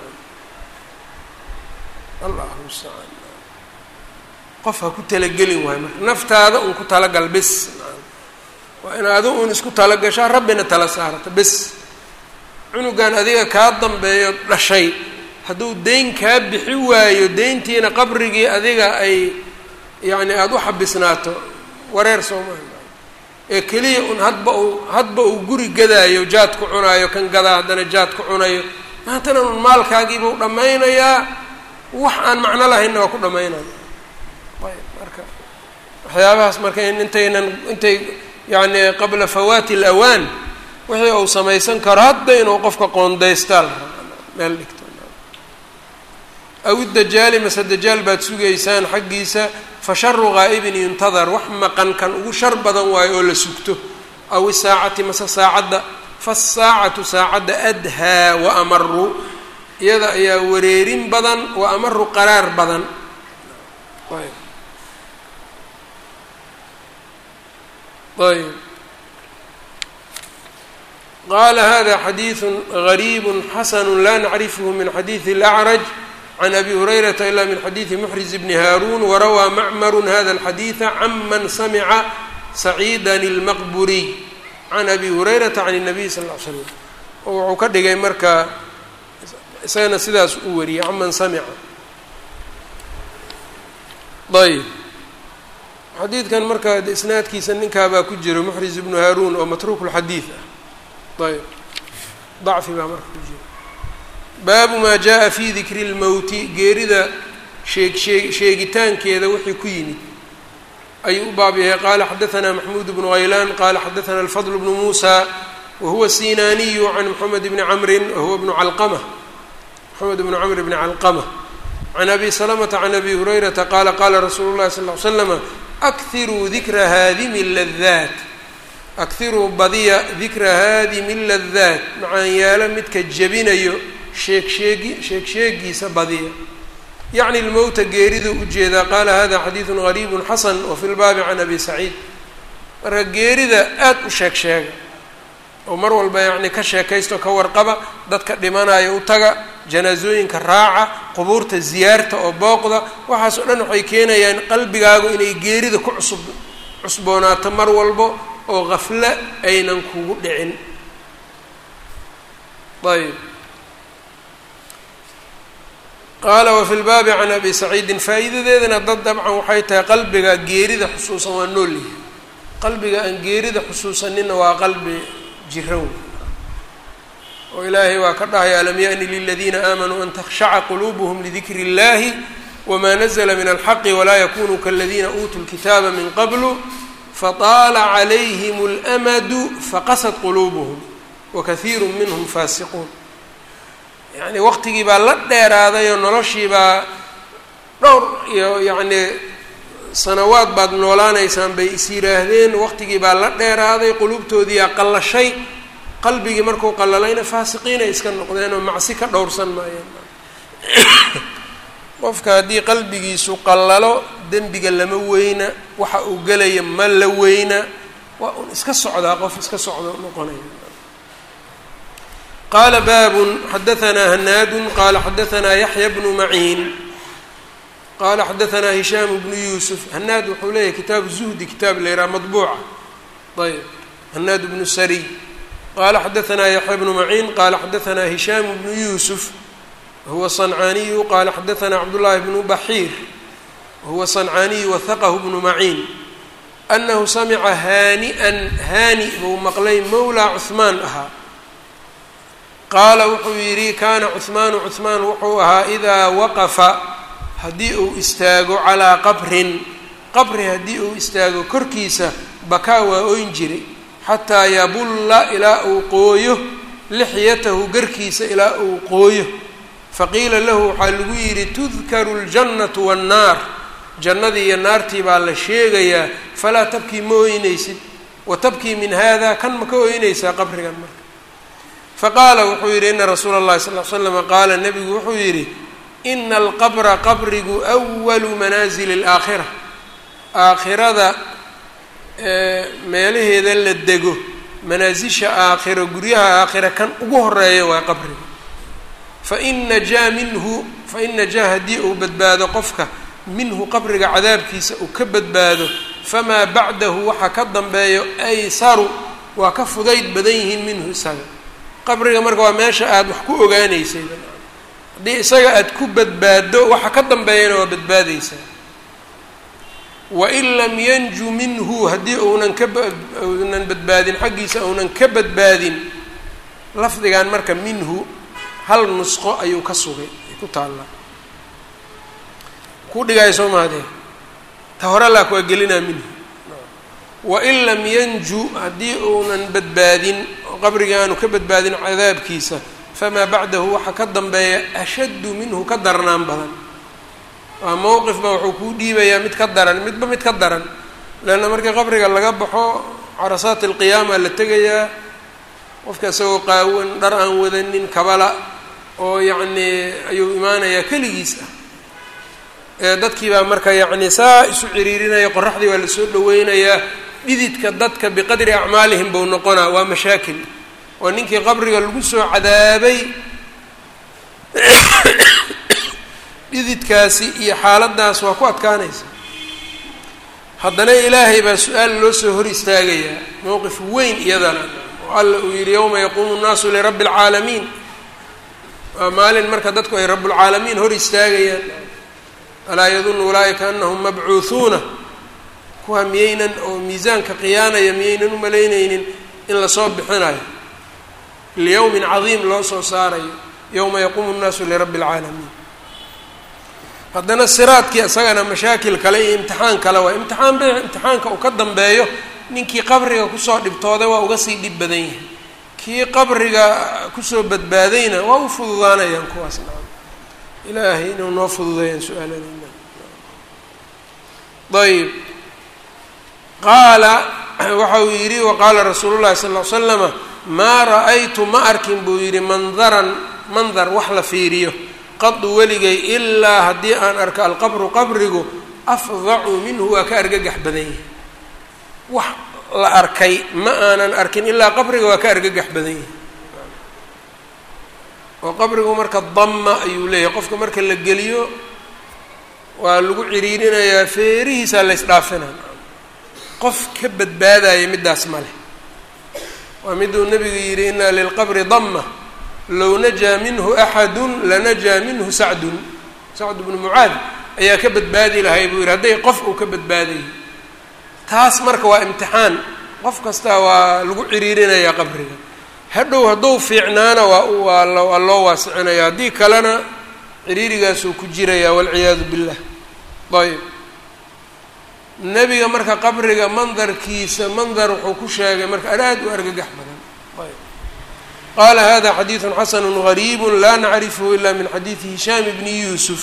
allahu mustacaan qof ha ku talagelin waayo marka naftaada un ku talagal bes waa in adu un isku talagashaa rabbina tala saarata bes cunugan adiga kaa dambeeyo dhashay hadduu dayn kaa bixi waayo dayntiina qabrigii adiga ay yacni aada u xabisnaato wareer soomaali ee keliya un hadba uu hadba uu guri gadaayo jaad ku cunaayo kan gadaa haddana jaad ku cunayo maantana un maalkaagiibuu dhammaynayaa wax aan macno lahaynna waa ku dhammaynaya ayb marka waxyaabahaas marka in intaynan intay yacni qabla fawaati alawaan wixii uu samaysan karo hadda inuu qofka qoondaystaa la meel dhigto aw dajaali mase dajaal baad sugaysaan xaggiisa fa sharu ghaa'ibin yuntadar wax maqan kan ugu shar badan waayo oo la sugto aw isaacati mase saacadda fasaacatu saacadda adhaa wa amaru iyada ayaa wareerin badan wa amaru qaraar badan ayb qala hada xadiiثu غariib xasn la nacrifhu min xadiiثi الأcraj can abi hurayrata ila min xadiiثi mxriz bni haarun warawaa macmaru hada الxadiiثa canman samca saciida الmaqburiy can abi hurayrata can الnabiy sal اه l slam oo wuxuu ka dhigay marka isagana sidaas u wariyey canman samca ayb xadiidkan marka isnaadkiisa ninkaabaa ku jiro muxriz ibnu haaruun oo matruuk اlxadiid ah ayb dacfi baa marka ku jira baabu maa jaa fi dikri اlmowti geerida sheeg sheeg sheegitaankeeda wixii ku yimid ayuu u baab yahay qaala xadaثna maxmuud bnu haylaan qala xadaثna alfadl bnu muusa wahuwa sinaaniyu can mxamed bni camrin wahuwa bnu calqama mxamed bnu camr bni calqama can abi salamata can abi hurayrata qaala qaala rasuulu llahi sal ly slama akhiruu dikra haadimi ladaat akhiruu badiya dikra haadimi ladaat macaanyaalo midka jebinayo sheeg sheegi sheeg sheegiisa badiya yacni lmowta geeriduu ujeedaa qaala hada xadiidun gariibu xasan wafi lbaabi can abi saciid marka geerida aada u sheeg sheega oo mar walba yacni ka sheekaysto ka warqaba dadka dhimanayo u taga janaasooyinka raaca qubuurta ziyaarta oo booqda waxaas oo dhan waxay keenayaan qalbigaagu inay geerida ku cusub cusboonaato mar walbo oo qaflo aynan kugu dhicin ayb qaala wafi lbaabi can abi saciidin faa'iidadeedana dad dabcan waxay tahay qalbiga geerida xusuusan waa nool yahay qalbiga aan geerida xusuusanina waa qalbi jiran oo ilaahay waa ka dhahaya alam yaأni liladiina aamanuu an takhshaca quluubuhm lidikri اllahi wma nazla min alxaqi walaa yakunuu kaladiina uutuu lkitaaba min qablu fataala calayhim اlamadu faqasad quluubuhum wakahiiru minhm faasiquun yacni waqtigii baa la dheeraaday oo noloshii baa dhowr iyo yacni sanawaad baad noolaanaysaan bay is yidhaahdeen waqtigii baa la dheeraaday quluubtoodiiyaa qallashay qalbigii markuu qallalayna faasiqiinay iska noqdeen oo macsi ka dhowrsan maayeen qofka haddii qalbigiisu qallalo dembiga lama weyna waxa uu gelaya ma la weyna waa un iska socdaa qof iska socdo noqonaya qaala baabun xadahanaa hanaadun qaala xadahanaa yaxya bnu maciin qala xadahanaa hishaam bnu yuusuf hanaad wuxuu leeyahay kitaabu zuhdi kitaab la yidhaha madbuuca ayb hanaad bnu sariy qala xadahanaa yaxya bnu maciin qala xadahanaa hishaam bnu yuusuf wahuwa صنcaaniyu qala xadahanaa cabdullaahi bnu baxiir wahuwa صنcaaniyu wahaqahu bnu maciin anahu samica haani'an haani buu maqlay mowlaa cuhmaan ahaa qaala wuxuu yidhi kana cuhmaanu cuhmaan wuxuu ahaa idaa waqafa haddii uu istaago calaa qabrin qabri haddii uu istaago korkiisa bakaa waa oyn jiray xataa yabulla ilaa uu qooyo lixyatahu garkiisa ilaa uu qooyo faqiila lahu waxaa lagu yidhi tudkaru ljannatu wannaar jannadii iyo naartii baa la sheegayaa falaa tabkii ma ooynaysid wa tabkii min hada kan ma ka ooynaysaa qabrigan marka faqaala wuxuu yidhi ina rasuula اllahi sal l slama qaala nebigu wuxuu yidhi ina alqabra qabrigu walu manaasili اlaakhira aakhirada meelaheeda la dego manaasisha aakhiro guryaha aakhira kan ugu horeeya waa qabriga fain najaa minhu fain najaa haddii uu badbaado qofka minhu qabriga cadaabkiisa uu ka badbaado famaa bacdahu waxa ka dambeeyo aysaru waa ka fudayd badan yihiin minhu isaga qabriga marka waa meesha aada wax ku ogaaneysay haddii isaga aada ku badbaado waxa ka dambeeyana waa badbaadeysaa wain lam yanju minhu haddii uunan ka uunan badbaadin xaggiisa uunan ka badbaadin lafdigan marka minhu hal nusqo ayuu ka sugay ay ku taallaa ku dhigaayo soo maadee ta hore laak waa gelinaa minhu wain lam yanju haddii uunan badbaadin qabrigii aanu ka badbaadin cadaabkiisa famaa bacdahu waxa ka dambeeya ashaddu minhu ka darnaan badan waa mowqifba wuxuu kuu dhiibayaa mid ka daran midba mid ka daran leanna markii qabriga laga baxo carasaat alqiyaama la tegayaa qofka isagoo qaawan dhar aan wadanin kabala oo yacnii ayuu imaanayaa keligiis ah ee dadkii baa marka yacni saa isu ciriirinaya qoraxdii waa lasoo dhaweynayaa dhididka dadka biqadri acmaalihim buu noqonaa waa mashaakil oo ninkii qabriga lagu soo cadaabay dhididkaasi iyo xaaladdaas waa ku adkaanaysa haddana ilaahay baa su-aal loo soo hor istaagayaa mowqif weyn iyadana oo alla uu yidhi yowma yaquumu nnaasu lirabbi alcaalamiin waa maalin marka dadku ay rabbulcaalamiin hor istaagayaan alaa yadunnu ulaa'ika anahum mabcuuhuuna kuwa miyaynan oo miisaanka qiyaanaya miyaynan u malaynaynin in lasoo bixinayo liyowmin cadiim loo soo saarayo yowma yaquumu nnaasu lirabbi alcaalamiin haddana siraadkii isagana mashaakil kale iyo imtixaan kale waa imtixaan be imtixaanka uu ka dambeeyo ninkii qabriga kusoo dhibtooday waa uga sii dhib badan yahay kii qabriga kusoo badbaadayna waa u fududaanayaan kuwaas nacam ilaahay inuu noo fududeeyaan su-aaladeyna ayb qaala waxa uu yidhi waqaala rasuulu llahi sal ll ly slama maa ra-aytu ma arkin buu yidhi mandaran mandar wax la fiiriyo qadu weligay ilaa haddii aan arko alqabru qabrigu afdacu minhu waa ka argagax badan yahay wax la arkay ma aanan arkin ilaa qabriga waa ka argagax badan yahay oo qabrigu marka damma ayuu leeyahay qofka marka la geliyo waa lagu ciriirinayaa feerihiisaa la ysdhaafinaa qof ka badbaadaya middaas ma leh waa miduu nebigu yidhi inaa lilqabri damma low najaa minhu axadun lanajaa minhu sacdun sacd bnu mucaad ayaa ka badbaadi lahay buu yidhi hadday qof uu ka badbaadayo taas marka waa imtixaan qof kastaa waa lagu ciriirinayaa qabriga hadhow hadduu fiicnaana waa waa waa loo waasicinaya haddii kalena ciriirigaasuu ku jiraya walciyaadu billah ayb nebiga marka qabriga mandarkiisa mandar wuxuu ku sheegay marka aad u argagax badan ayb qala hada xadiidu xasanu gariib la nacrifhu ila min xadiidi hishaam bni yuusuf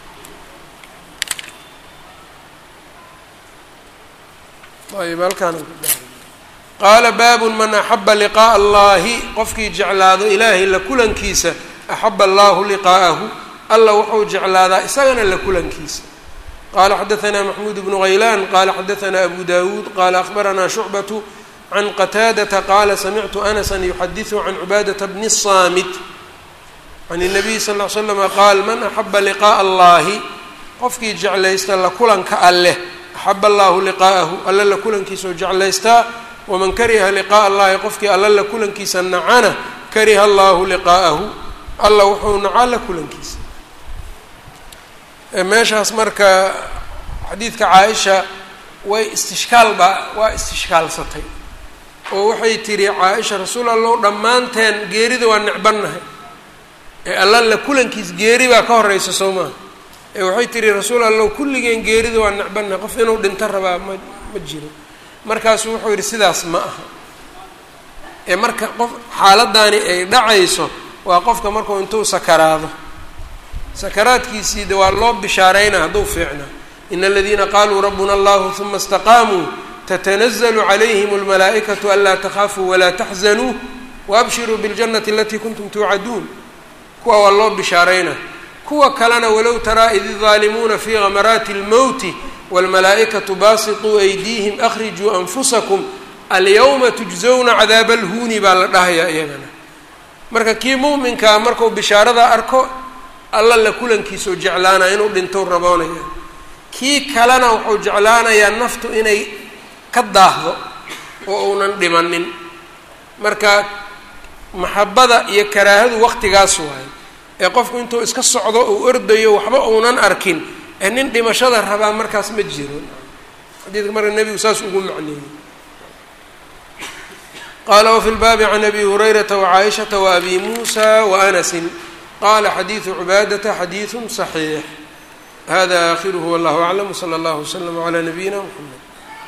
ayb halkaan qaala baabu man axaba liqaaءa allahi qofkii jeclaado ilaahay la kulankiisa axaba allahu liqaa'ahu alla wuxuu jeclaadaa isagana la kulankiisa qala xadaثna maxmuud bnu haylaan qala xadaثna abu dawuud qala akhbarana shucbaة can qataadata qaala samictu anasa yuxadiثu can cibaadaةa bni الsaamit can الnabiy sal ll ly slama qaal man axaba liqaaءa allahi qofkii jeclaysta la kulanka alleh axaba allahu liqaa'ahu alla la kulankiisao jeclaystaa waman kariha liqaaءa allahi qofkii alla la kulankiisa nacana kariha allahu liqaa'ahu alla wuxuu nacaa la kulankiisa meeshaas marka xadiidka caaisha way istishkaal baa waa istishkaalsatay oo waxay tidhi caa-isha rasuul allow dhammaanteen geerida waa necbannahay ee alla la kulankiis geeri baa ka horeysa soo maaha ee waxay tidhi rasuul allow kulligeen geerida waa necbannahay qof inuu dhinto rabaa ma ma jiro markaasuu wuxuu yidhi sidaas ma aha ee marka qof xaaladdaani ay dhacayso waa qofka markuu intuu sakaraado sakaraadkiisii de waa loo bishaaraynaa hadduu fiicnaa ina aladiina qaaluu rabbuna allahu huma istaqaamuu tatanazalu calayhim almalaa'ikatu anlaa takhaafuu walaa taxzanuu waabshiruu biاljannati alatii kuntum tuucaduun kuwa waa loo bishaaraynaa kuwa kalena walow taraa id idaalimuuna fii gamaraati اlmowti wاlmalaa'ikatu baasituu aydiihim akhrijuu anfusakum alyawma tujzowna cadaaba alhuuni baa la dhahayaa iyagana marka kii muuminkaa markuu bishaarada arko alla la kulankiisao jeclaanaya inuu dhintou raboonaya kii kalena wuxuu jeclaanayaa naftu inay ka daahdo oo uunan dhimanin marka maxabada iyo karaahadu waqtigaas waayo ee qofku intuu iska socdo uu ordayo waxba uunan arkin ee nin dhimashada rabaa markaas ma jiro xadiidka marka nebigu saas ugu macneeyey qaala wafi lbaabi can abi hurayrata wacaaishata waabi muusa waanasin qala xadiidu cibaadata xadiidu صaxiix hada aakhiruhu wallahu aclam wslى اllah wslm عlى nabiyina mxamed